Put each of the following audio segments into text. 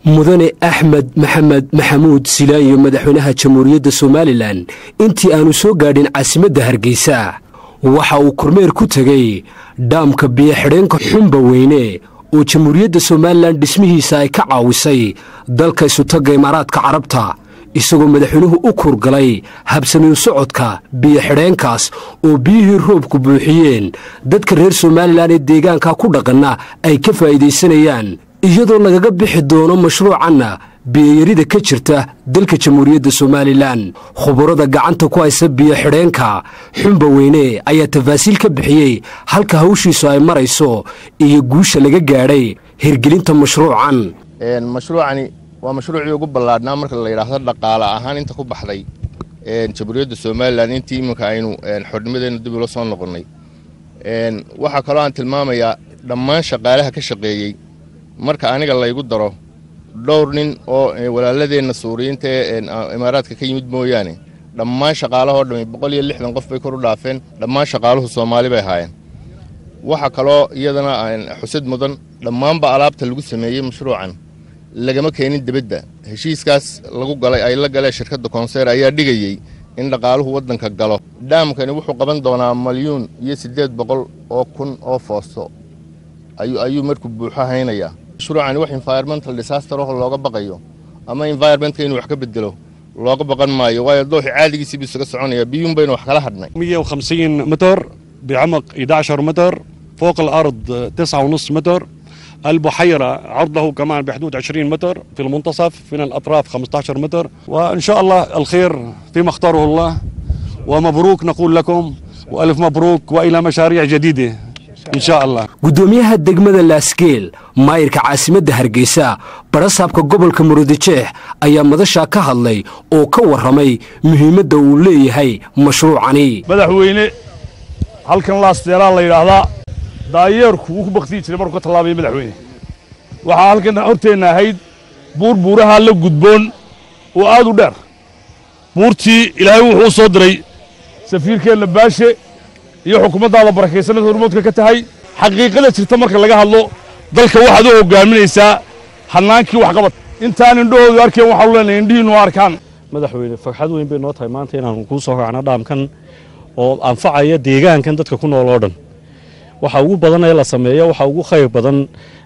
mudane axmed maxamed maxamuud silaayo madaxweynaha jamhuuriyadda somalilan intii aanu soo gaadhin caasimadda hargeysa waxa uu kormeer ku tegey dhaamka biyo-xidheenka xumba weyne oo jamhuuriyadda somalilan dhismihiisa ay ka caawisay dalka isutagga imaaraadka carabta isagoo madaxweynuhu u kurgalay habsamiin socodka biyo-xidheenkaas oo biyihii roobku buuxiyeen dadka reer somalilan ee deegaanka ku dhaqanna ay ka faa'iidaysanayaan iyadoo lagaga bixi doono mashruucanna biyoyarida ka jirta dalka jamhuuriyadda somalilan khuburada gacanta ku haysa biyo-xidheenka xumba weyne ayaa tafaasiil ka bixiyey halka hawshiisu ay marayso iyo guusha laga gaadhay hirgelinta mashruucan mashruucani waa mashruucii ugu ballaadhnaa marka la yidhaahdo dhaqaale ahaan inta ku baxday jamhuuriyadda somalilan intii iminka aynu xornimadeena dib ula soo noqonnay waxaa kaloo aan tilmaamayaa dhammaan shaqaalaha ka shaqeeyey marka aniga laygu daro dhowr nin oo walaaladeenna suuriyiinta ee imaaraadka ka yimid mooyaane dhammaan shaqaalahoo dhammi boqol iyo lixdan qof bay kor u dhaafeen dhammaan shaqaaluhu soomaali bay ahaayeen waxaa kaloo iyadana xusid mudan dhammaanba alaabta lagu sameeyey mashruucan lagama keenin debedda heshiiskaas lagu galay ay la galeen shirkadda koonseer ayaa dhigayey in dhaqaaluhu waddanka galo dhaamkani wuxuu qaban doonaa malyuun iyo siddeed boqol oo kun oo foosto ayuu markuu buuxo haynayaa mashruucani wax environmental disaster oo looga baqayo ama environmentka inuu wax ka bedelo looga baqan maayo waayo dooxi caadigiisii buu isaga soconaya biyuun baynu wax kala hadhnay 150 متر بعمق 11 متر فوق الأرض 9.5 متر البحيرة عرضه كمان بحدود 20 متر في المنتصف من الأطراف 15 متر وإن شاء الله الخير فيما اختاره الله ومبروك نقول لكم وألف مبروك وإلى مشاريع جديدة إن شاء الله gudoomiyaha degmada laasgeel maayirka caasimadda hargeysa barasaabka gobolka murudijeex ayaa madashaa ka hadlay oo ka warramay muhiimadda uu leeyahay mashruucani madaxweyne halkan laasteelaa la yidhaahdaa daayeerku wuu ku baktiyi jiray markuu ka tallaabaya madaxweyne waxaa halkan horteenna ahayd buur buuraha la gudboon oo aad u dheer buurtii ilaahay wuxuu u soo diray safiirkeenna baashe iyo xukuumaddaada barakaysanad hormoodka ka tahay xaqiiqada jirta marka laga hadlo dalka waxaad u hogaaminaysaa hannaankii waxqabad intaan indhahoodu arkeen waxaanu leenahay indhihiinnu arkaan madaxweyne farxad weyn bay noo tahay maanta inaanu kuu soo raacno dhaamkan oo anfacaya deegaankan dadka ku nool oo dhan waxa ugu badan ee la sameeyo waxa ugu khayr badan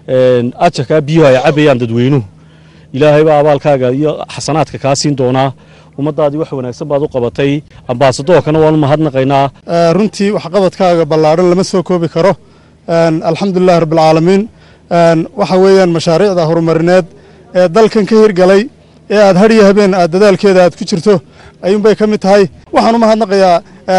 ajarkaa biyuhu ay cabayaan dadweynuhu ilaahay baa abaalkaaga iyo xasanaadka kaa siin doonaa ummaddaadii wax wanaagsan baad u qabatay ambaasadoorkana waanu mahadnaqaynaa runtii waxqabadkaaga ballaadhan lama soo koobi karo alxamdulilahi rabbilcaalamiin waxa weeyaan mashaariicda horumarineed ee dalkan ka hirgalay ee aad hadhiyo habeen aad dadaalkeeda aad ku jirto ayuunbay ka mid tahay waxaan u mahadnaqayaa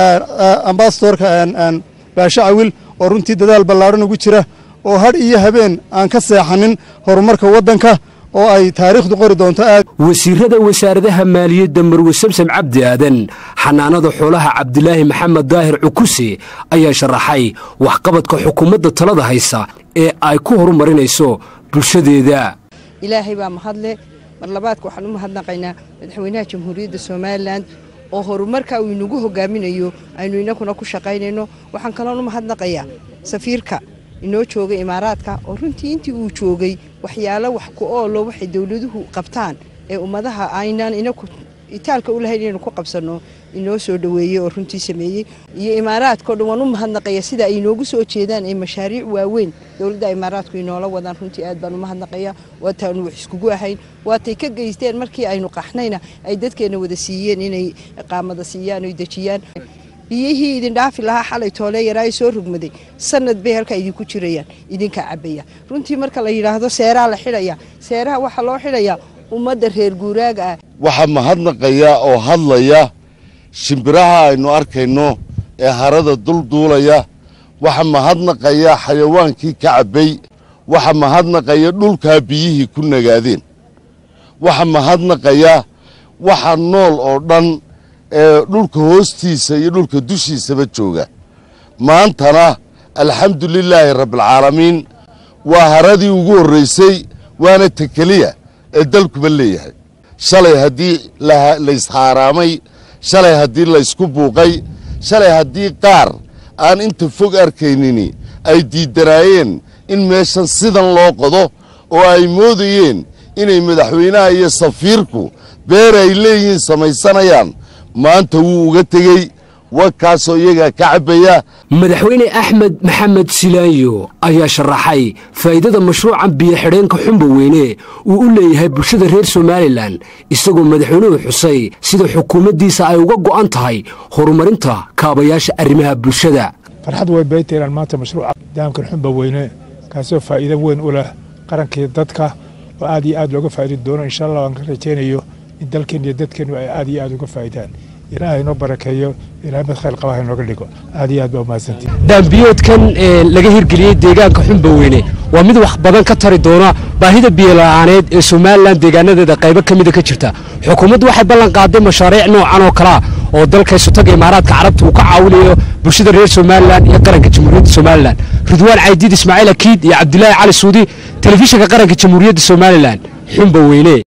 ambasadorka baashe cawil oo runtii dadaal ballaadhan ugu jira oo hadh iyo habeen aan ka seexanin horumarka waddanka oo ay taariikhdu qori doonto aad wasiirada wasaaradaha maaliyadda marwe samsam cabdi aadan xanaanada xoolaha cabdilaahi maxamed daahir cukuse ayaa sharaxay waxqabadka xukuumadda talada haysa ee ay ku horumarinayso bulshadeeda ilaahay baa mahadle mar labaadka waxaan u mahadnaqaynaa madaxweynaha jamhuuriyadda somalilan oo horumarka uu inagu hogaaminayo aynu inakuna ku shaqaynayno waxaan kaloon u mahadnaqayaa safiirka inoo joogay imaaraadka oo runtii intii uu joogay waxyaalo wax ku oolo waxay dowladuhu qabtaan ee ummadaha aynaan inaku itaalka u lahayn inaynu ku qabsanno inoo soo dhoweeyey oo runtii sameeyey iyo imaaraadkao dhan waan u mahadnaqaya sida ay inoogu soo jeedaan ee mashaariic waaweyn dowladda imaaraadku inoola wadaan runtii aad baan u mahadnaqaya waataanu wax iskugu ahayn waatay ka geysteen markii aynu qaxnayna ay dadkeenna wada siiyeen inay qaamada siiyaan oy dejiyaan biyihii idin dhaafi lahaa xalay toolee yaraayo soo rugmaday sanad bay halkaa idinku jirayaan idinkaa cabaya runtii marka la yidhaahdo seeraa la xidhaya seeraha waxaa loo xidhayaa ummadda reer guuraaga ah waxaa mahadnaqaya oo hadlaya shimbiraha aynu arkayno ee harada dulduulaya waxa mahadnaqaya xayawaankii ka cabbay waxa mahadnaqaya dhulkaa biyihii ku nagaadeen waxa mahadnaqaya waxa nool oo dhan ee dhulka hoostiisa iyo dhulka dushiisaba jooga maantana alxamdu lilaahi rabbialcaalamiin waa haradii ugu horraysay waana tekeliya ee dalkuba leeyahay shalay haddii layshaaraamay shalay haddii laysku buuqay shalay haddii qaar aan inta fog arkaynini ay diiddanaayeen in meeshan sidan loo qodo oo ay moodayeen inay madaxweynaha iyo safiirku beer ay leeyihiin samaysanayaan maanta wuu uga tegey wakaasoo iyagaa ka cabbaya madaxweyne axmed maxamed silaanyo ayaa sharaxay faa'iidada mashruucan biyo-xidheenka xumba weyne uu u leeyahay bulshada reer somalilan isagoo madaxweynuhu xusay sida xukuumaddiisa ay uga go'an tahay horumarinta kaabayaasha arrimaha bulshada farxad way bayta inaan maanta mashruuca daamkan xumba weyne kaasoo faa'iido weyn u leh qarankii dadka oo aad iyo aad looga faa'idi doono insha allah aan ka rajaynayo in dalkeen iyo dadkeennu ay aad iyo aad uga faa'idaan ilaahay inoo barakeeyo ilaahay mid khayr qabaha inooga dhigo aad iyo aad baa umahadsantii daambiyoodkan laga hirgeliyey deegaanka xumba weyne waa mid wax badan ka tari doona baahida biyola'aaneed ee somalilan deegaanadeeda qaybo ka mida ka jirta xukuumaddu waxay ballan qaaday mashaariic noocan oo kalea oo dalka isutaga imaaraadka carabta uu ka caawinayo bulshada reer somalilan iyo qaranka jamhuuriyadda somalilan ridwaan caydiid ismaaciil akiid iyo cabdulaahi cali suudi telefishinka qaranka jamhuuriyadda somalilan xumba weyne